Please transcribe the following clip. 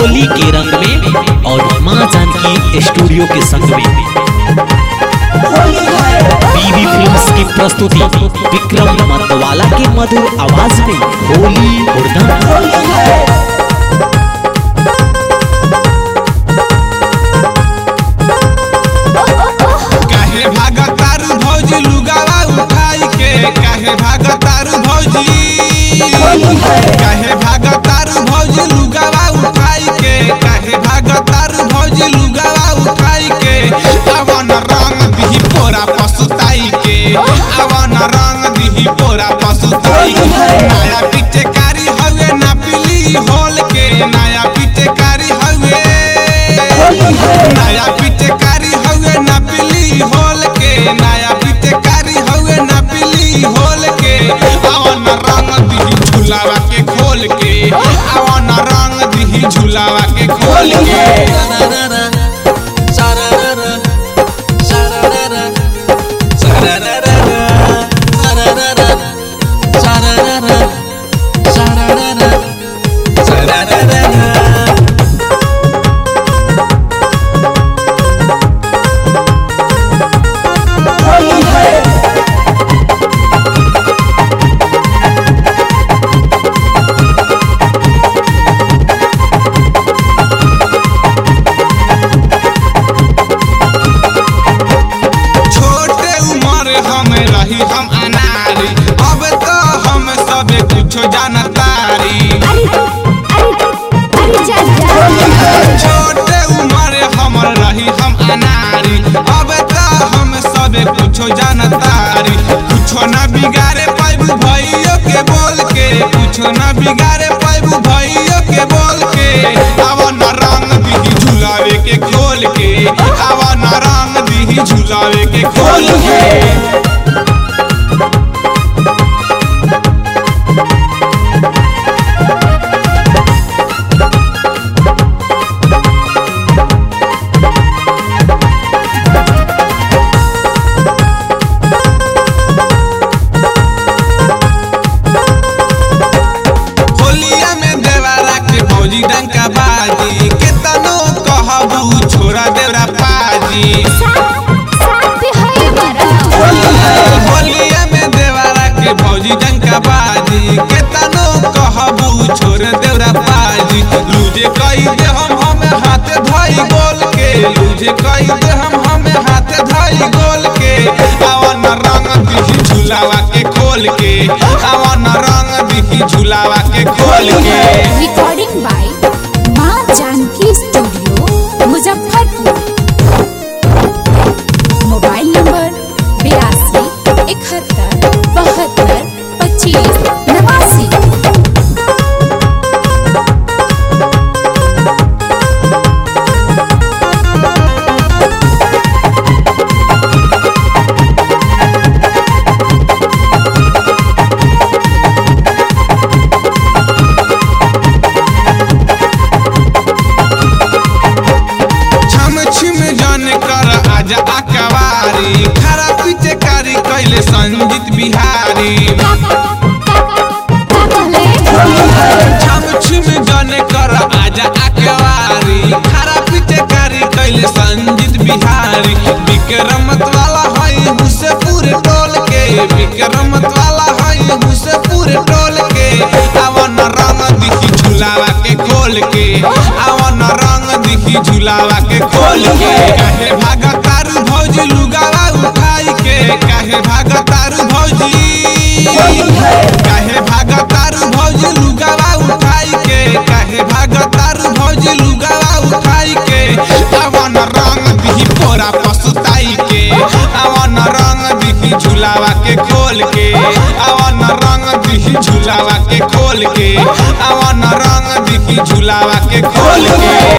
होली के रंग में और माँ जानकी स्टूडियो के संग में बीबी फिल्म्स की प्रस्तुति विक्रम मतवाला के मधुर आवाज में होली हुड़दंग काहे भागतारू भौजी लुगावा उठाई के काहे भागतारू भौजी काहे भागतारू भौजी लुगावा उठाई के काहे भागतारू भौजी लुगावा उठाई के अवन रंग दिही पोरा पसुताई के अवन रंग दिही पोरा पसुताई के नया पिचकारी हवे ना पिली होल के नया पिचकारी हवे नया पिचकारी हवे ना पिली होल के नया पिचकारी हवे ना पिली होल के अवन रंग दिही झुलावा के खोल के अवन रंग दिही झुलावा के खोल के छोटे उम्र हम रही हम अनारी अब तो हम सब कुछ जानतारी छोटे उम्र हम रही हम अनारी अब तो हम सब कुछ जानतारी कुछो न बिगाड़े पाइबू भैयो के बोल के कुछो न बिगाड़े पाइबू भैयो के बोल के अब न रंग दिही झुलावे के खोल के अब न रंग दिही झुलावे के खोल के होलिया में देवारा के फौजी डंका बाजी केतनो कहबू छोरा देवरा पाजी होलिया में देवारा के फौजी डंका बाजी केतनो कहबू छोरा देवरा पाजी लूजे कई दे हम हमें हाथे धई गोल के लूजे कई दे हम हमें हाथे धई गोल के आवन रंग दिही झुलावा के खोल के आवन रंग दिही झुलावा के खोल के रिकॉर्डिंग बाय माँ Janki studio Muzaffarpur mobile number बयासी इकहत्तर बहत्तर पच्चीस नवासी छम छिम जन कर आजा अकवारी खरा पीछे कारी कैले संजीत बिहारी छम छिम जन कर आजा अकवारी खरा पीछे कारी कैले संजीत बिहारी विक्रमत वाला है हुसे पूरे टोल के विक्रमत वाला है हुसे पूरे टोल के अवन रंग दिखी झुलावा के खोल के अवन रंग दिखी झुलावा के खोल के काहे भागतारू भौजी लुगावा उठाई के काहे भागतारू भौजी काहे भागतारू भौजी लुगावा उठाई के काहे भागतारू भौजी लुगावा उठाई के अवन रंग दिही पोरा पसुताई के अवन रंग दिही झुलावा के खोल के अवन रंग दिही झुलावा के खोल के अवन रंग दिही झुलावा के खोल के